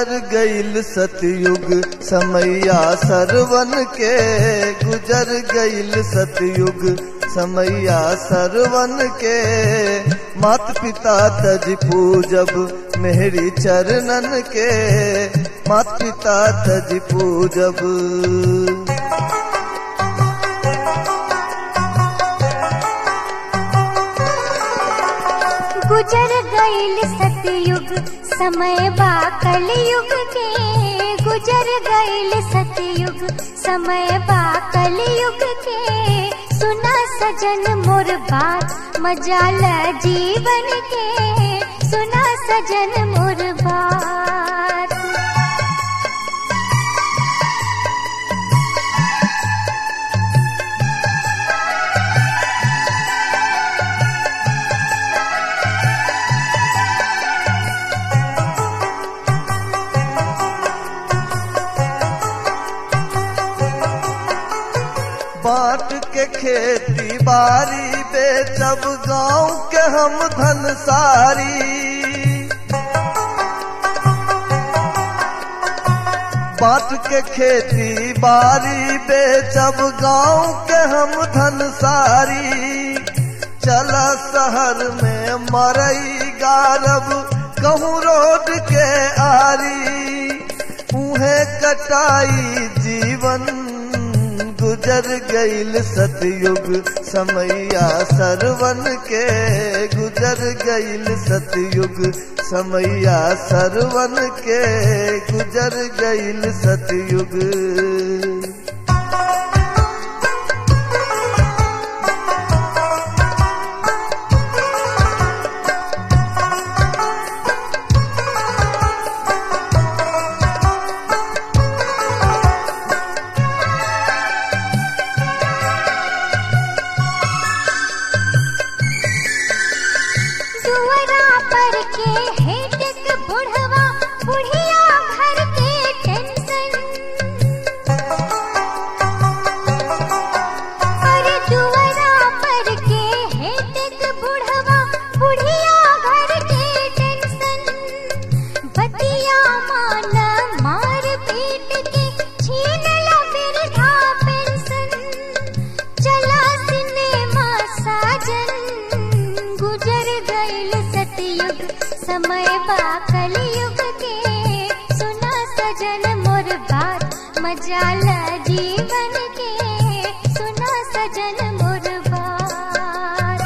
गुजर गईल सतयुग समैया सरवन के गुजर गईल सतयुग समैया सरवन के मात पिता तज पूजब मेहरी चरणन के मात पिता तज पूजब गुजर गईल सतयुग समय बा कलयुग के गुजर गईल सतयुग समय बा कलयुग के सुना सजन मोर बात मजाल जीवन के सुना सजन मोर बात बाट के खेती बारी बेचब गांव के हम धन सारी बाट के खेती बारी बेचब गांव के हम धन सारी चला शहर में मरई गारब कहूँ रोड के आरी उहे कटाई जीवन गुजर गईल सतयुग समैया सरवन के गुजर गईल सतयुग समैया सरवन के गुजर गईल सतयुग दुअरा पर के हेटक बुढ़वा बुढ़िया घर के टेंशन अरे दुअरा पर के हेटक बुढ़वा बुढ़िया घर के टेंशन बतिया मान मार पीट के छीन ला बिरधा पेंशन चला सिनेमा साजन गुजर गईल सतयुग समय बा कलयुग के सुना सजन मोर बात मजाल जीवन के सुना सजन मोर बात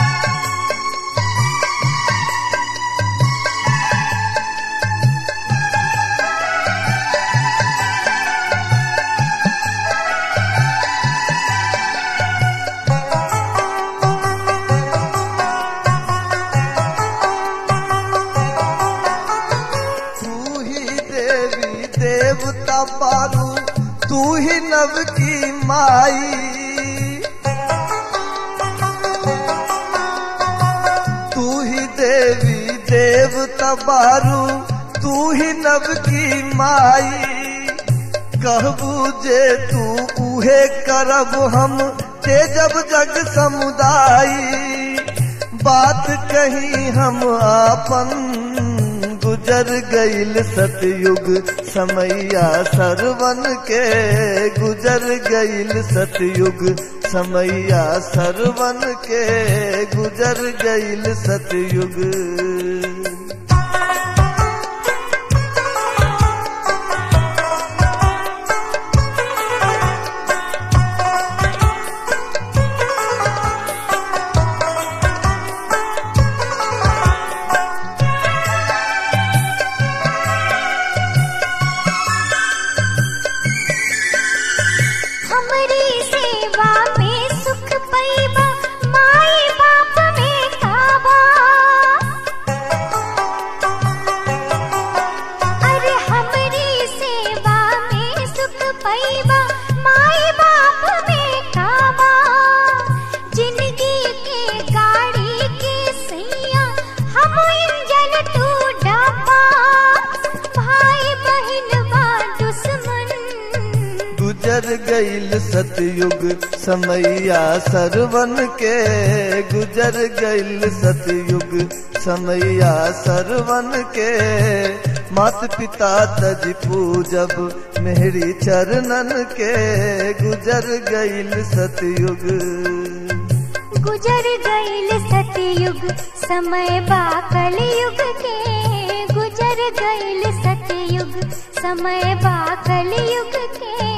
तू ही देवी देवता पारू तू ही नव की माई तू ही देवी देवता बारू तू ही नव की माई कहबू जे तू उहे करब हम तेजब जग समुदाई बात कही हम आपन गुजर गईल सतयुग समैया सरवन के गुजर गईल सतयुग समैया सरवन के गुजर गईल सतयुग हमरी सेवा में सुख पैबा माई बाप में काबा अरे हमरी सेवा में सुख पैबा माई बाप में काबा जिंदगी के गाड़ी के सैया हम इंजन तू डापा भाई बहन बा दुश्मन गुजर गईल सतयुग समैया सरवन के गुजर गईल सतयुग समैया सरवन के मात पिता तज पूजब मेहरी चरणन के गुजर गईल सतयुग गुजर गईल सतयुग समय बा कलयुग के गुजर गईल सतयुग समय बा कलयुग के